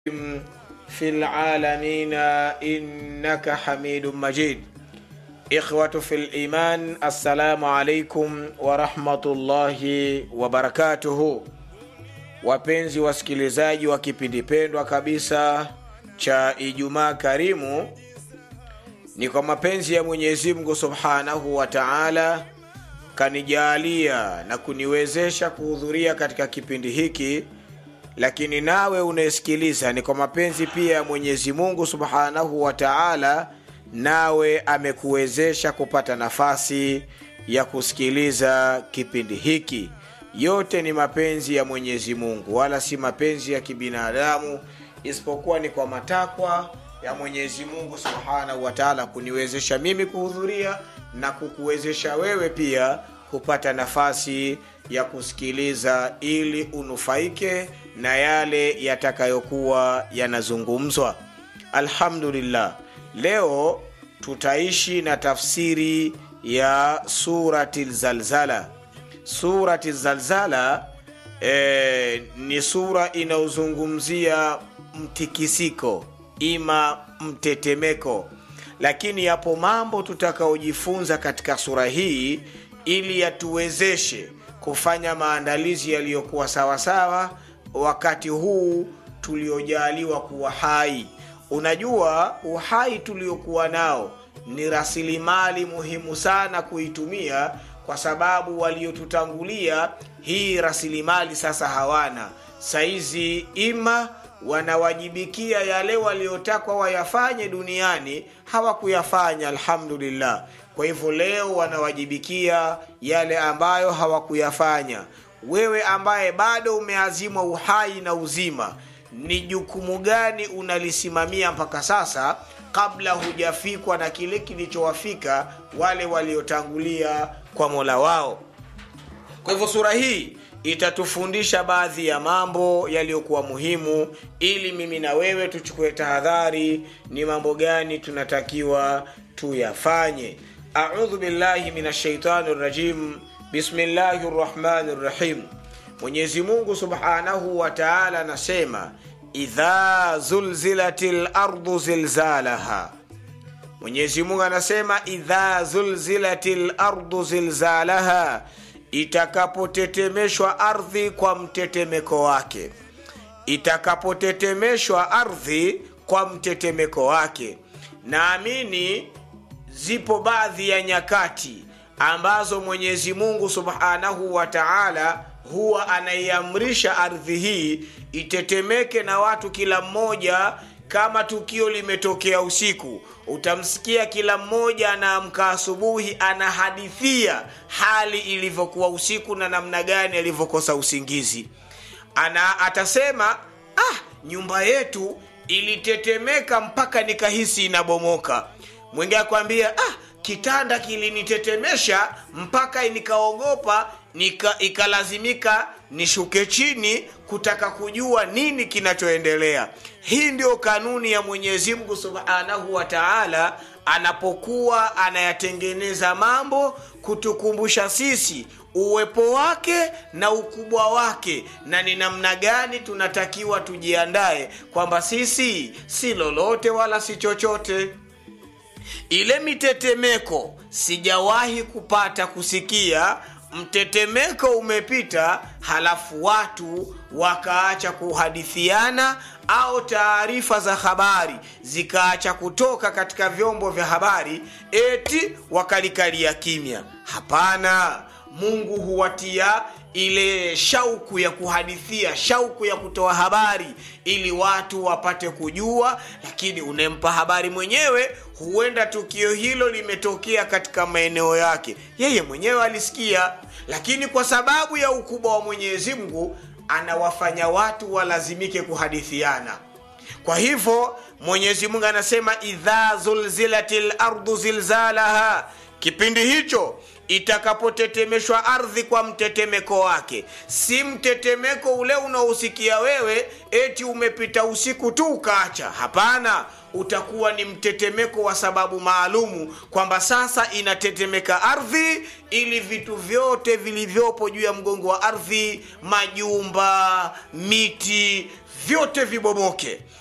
في العالمين إنك حميد مجيد إخوة في الإيمان السلام عليكم ورحمة الله وبركاته wapenzi wasikilizaji wa kipindi pendwa kabisa cha ijumaa karimu ni kwa mapenzi ya mwenyezi mungu subhanahu wa taala kanijalia na kuniwezesha kuhudhuria katika kipindi hiki lakini nawe unayesikiliza ni kwa mapenzi pia ya mwenyezi mungu subhanahu wa taala nawe amekuwezesha kupata nafasi ya kusikiliza kipindi hiki yote ni mapenzi ya mwenyezi mungu wala si mapenzi ya kibinadamu isipokuwa ni kwa matakwa ya mwenyezi mungu subhanahu wataala kuniwezesha mimi kuhudhuria na kukuwezesha wewe pia kupata nafasi ya kusikiliza ili unufaike na yale yatakayokuwa yanazungumzwa alhamdulillah leo tutaishi na tafsiri ya surati lzalzala surati zalzala e, ni sura inayozungumzia mtikisiko ima mtetemeko lakini yapo mambo tutakaojifunza katika sura hii ili yatuwezeshe kufanya maandalizi yaliyokuwa sawasawa wakati huu tuliojaliwa kuwa hai unajua uhai tuliokuwa nao ni rasilimali muhimu sana kuitumia kwa sababu waliotutangulia hii rasilimali sasa hawana saizi ima wanawajibikia yale waliotakwa wayafanye duniani hawakuyafanya alhamdulillah kwa hivyo leo wanawajibikia yale ambayo hawakuyafanya wewe ambaye bado umeazimwa uhai na uzima ni jukumu gani unalisimamia mpaka sasa kabla hujafikwa na kile kilichowafika wale waliotangulia kwa mola wao kwa hivyo sura hii itatufundisha baadhi ya mambo yaliyokuwa muhimu ili mimi na wewe tuchukue tahadhari ni mambo gani tunatakiwa tuyafanye audhu billahi min ashaitani rajim bismillahi rrahmani rrahim mwenyezi mungu subhanahu wa taala anasema idha zulzilati lardu zilzalaha mwenyezi mungu anasema idha zulzilati lardu zilzalaha itakapotetemeshwa ardhi kwa mtetemeko wake itakapotetemeshwa ardhi kwa mtetemeko wake naamini zipo baadhi ya nyakati ambazo mwenyezi mungu subhanahu wa taala huwa anaiamrisha ardhi hii itetemeke na watu kila mmoja kama tukio limetokea usiku utamsikia kila mmoja anaamka asubuhi anahadithia hali ilivyokuwa usiku na namna gani alivyokosa usingizi ana atasema ah nyumba yetu ilitetemeka mpaka nikahisi inabomoka mwingi akwambia ah kitanda kilinitetemesha mpaka nikaogopa nika, ikalazimika nishuke chini kutaka kujua nini kinachoendelea hii ndio kanuni ya mwenyezi mungu subhanahu wa taala anapokuwa anayatengeneza mambo kutukumbusha sisi uwepo wake na ukubwa wake na ni namna gani tunatakiwa tujiandae kwamba sisi si lolote wala si chochote ile mitetemeko sijawahi kupata kusikia mtetemeko umepita halafu watu wakaacha kuhadithiana au taarifa za habari zikaacha kutoka katika vyombo vya habari eti wakalikalia kimya hapana mungu huwatia ile shauku ya kuhadithia shauku ya kutoa habari ili watu wapate kujua lakini unempa habari mwenyewe huenda tukio hilo limetokea katika maeneo yake yeye mwenyewe alisikia lakini kwa sababu ya ukubwa wa mwenyezi mungu anawafanya watu walazimike kuhadithiana kwa hivyo mwenyezi mungu anasema idha zulzilati lardu zilzalaha kipindi hicho itakapotetemeshwa ardhi kwa mtetemeko wake si mtetemeko ule unaosikia wewe eti umepita usiku tu ukaacha hapana utakuwa ni mtetemeko wa sababu maalumu kwamba sasa inatetemeka ardhi ili vitu vyote vilivyopo juu ya mgongo wa ardhi majumba miti vyote vibomoke